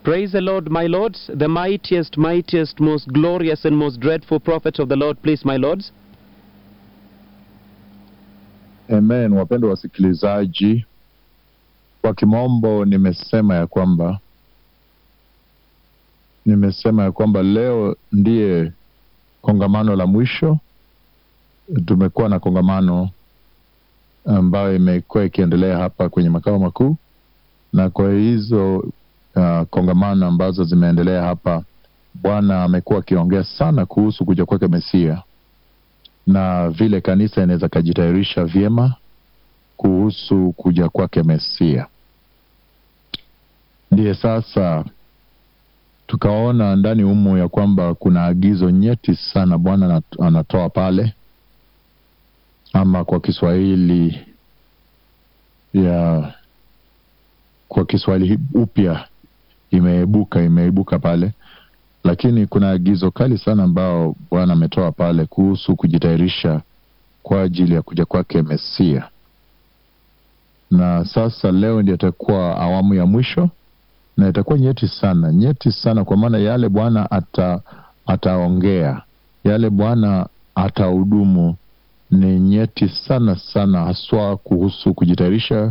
Praise the Lord, my lords, the mightiest, mightiest, most glorious, and most dreadful prophets of the Lord, please, my lords. Amen. Wapendwa wasikilizaji, kwa kimombo nimesema ya kwamba nimesema ya kwamba leo ndiye kongamano la mwisho. Tumekuwa na kongamano ambayo imekuwa ikiendelea hapa kwenye makao makuu, na kwa hizo uh, kongamano ambazo zimeendelea hapa, Bwana amekuwa akiongea sana kuhusu kuja kwake Mesia na vile kanisa inaweza kajitayarisha vyema kuhusu kuja kwake Mesia. Ndiye sasa tukaona ndani humu ya kwamba kuna agizo nyeti sana Bwana anatoa pale, ama kwa Kiswahili ya kwa Kiswahili upya imeibuka imeibuka pale lakini kuna agizo kali sana ambao Bwana ametoa pale kuhusu kujitayarisha kwa ajili ya kuja kwake Mesia. Na sasa leo ndio itakuwa awamu ya mwisho na itakuwa nyeti sana, nyeti sana, kwa maana yale Bwana ata ataongea, yale Bwana atahudumu ni nyeti sana sana, haswa kuhusu kujitayarisha,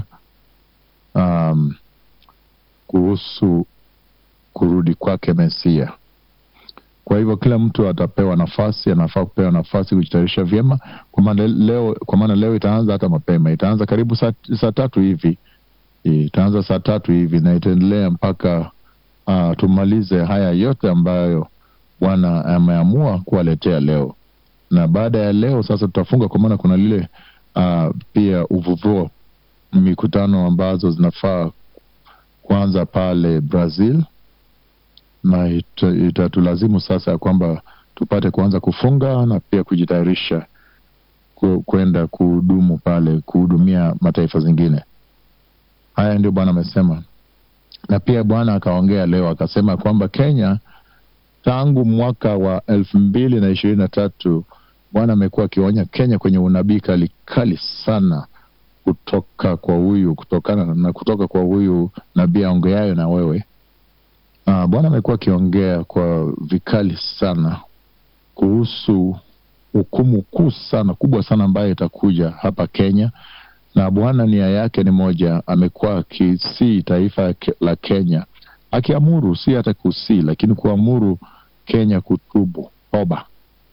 um, kuhusu kurudi kwake Mesia. Kwa hivyo kila mtu atapewa nafasi, anafaa kupewa nafasi kujitayarisha vyema, kwa maana leo, kwa maana leo itaanza hata mapema, itaanza karibu saa, saa tatu hivi, itaanza saa tatu hivi na itaendelea mpaka uh, tumalize haya yote ambayo Bwana ameamua kuwaletea leo. Na baada ya leo sasa tutafunga, kwa maana kuna lile uh, pia uvuvuo, mikutano ambazo zinafaa kuanza pale Brazil na itatulazimu ita sasa ya kwamba tupate kuanza kufunga na pia kujitayarisha kwenda kuhudumu pale, kuhudumia mataifa zingine. Haya ndio Bwana amesema, na pia Bwana akaongea leo akasema kwamba Kenya tangu mwaka wa elfu mbili na ishirini na tatu Bwana amekuwa akionya Kenya kwenye unabii kali kali sana kutoka kwa huyu kutokana na kutoka kwa huyu nabii aongeayo na wewe Uh, Bwana amekuwa akiongea kwa vikali sana kuhusu hukumu kuu sana kubwa sana ambayo itakuja hapa Kenya, na Bwana nia yake ni moja. Amekuwa akisii taifa la Kenya, akiamuru, si hata kusii, lakini kuamuru Kenya kutubu toba.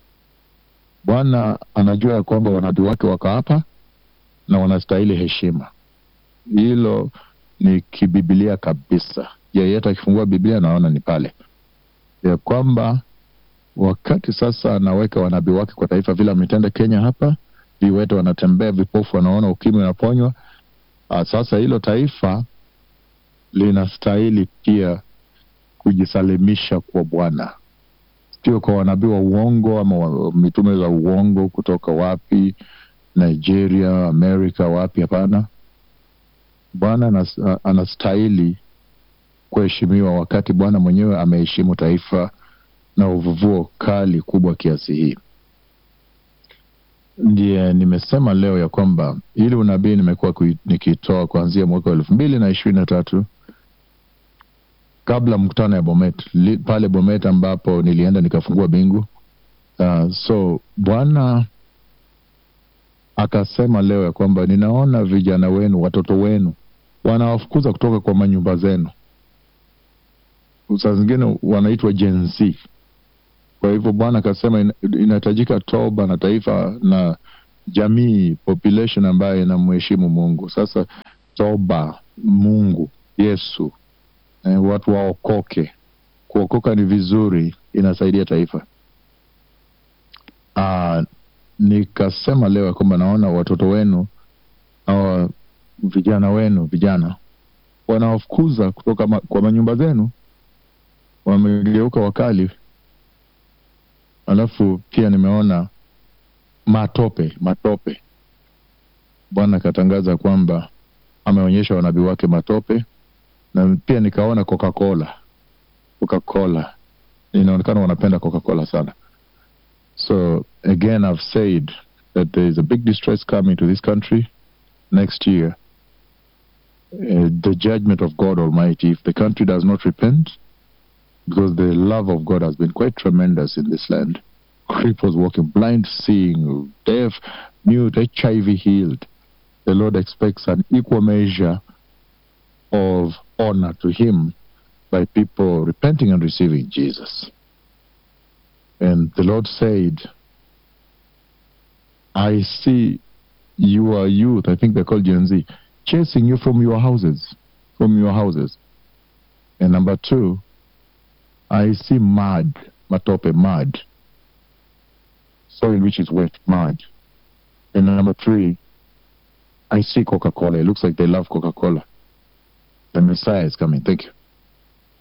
Bwana anajua ya kwamba wanabii wake wako hapa na wanastahili heshima. Hilo ni kibibilia kabisa yeyote akifungua Biblia naona ni pale ya kwamba wakati sasa anaweka wanabii wake kwa taifa vile ametenda Kenya hapa, viwete wanatembea, vipofu wanaona, ukimwi unaponywa. Sasa hilo taifa linastahili pia kujisalimisha kwa Bwana, sio kwa wanabii wa uongo ama mitume za uongo kutoka wapi, Nigeria, Amerika, wapi? Hapana, Bwana anastahili kuheshimiwa wakati Bwana mwenyewe ameheshimu taifa na uvuvuo kali kubwa kiasi hii. Ndiye nimesema leo ya kwamba ili unabii nimekuwa nikitoa kuanzia mwaka wa elfu mbili na ishirini na tatu kabla mkutano ya Bomet pale Bomet ambapo nilienda nikafungua bingu. Uh, so Bwana akasema leo ya kwamba ninaona vijana wenu, watoto wenu wanawafukuza kutoka kwa manyumba zenu saa zingine wanaitwa Gen Z. Kwa hivyo Bwana akasema inahitajika toba na taifa na jamii population ambayo inamheshimu Mungu. Sasa toba, Mungu, Yesu, eh, watu waokoke. Kuokoka ni vizuri, inasaidia taifa. Aa, nikasema leo ya kwamba naona watoto wenu au vijana wenu vijana wanawafukuza kutoka ma, kwa manyumba zenu wamegeuka wakali. Alafu pia nimeona matope matope. Bwana akatangaza kwamba ameonyesha wanabii wake matope, na pia nikaona Coca-Cola. Coca-Cola inaonekana wanapenda Coca-Cola sana. So again I've said that there is a big distress coming to this country next year. Uh, the judgment of God Almighty, if the country does not repent, because the love of God has been quite tremendous in this land. Cripples walking, blind seeing, deaf, mute, HIV healed. The Lord expects an equal measure of honor to Him by people repenting and receiving Jesus. And the Lord said, I see your youth, I think they're called Gen Z, chasing you from your houses. From your houses. And number two, I see mud, matope, mud. Soil which is wet, mud. And number three, I see Coca Cola. It looks like they love Coca Cola. The Messiah is coming. Thank you.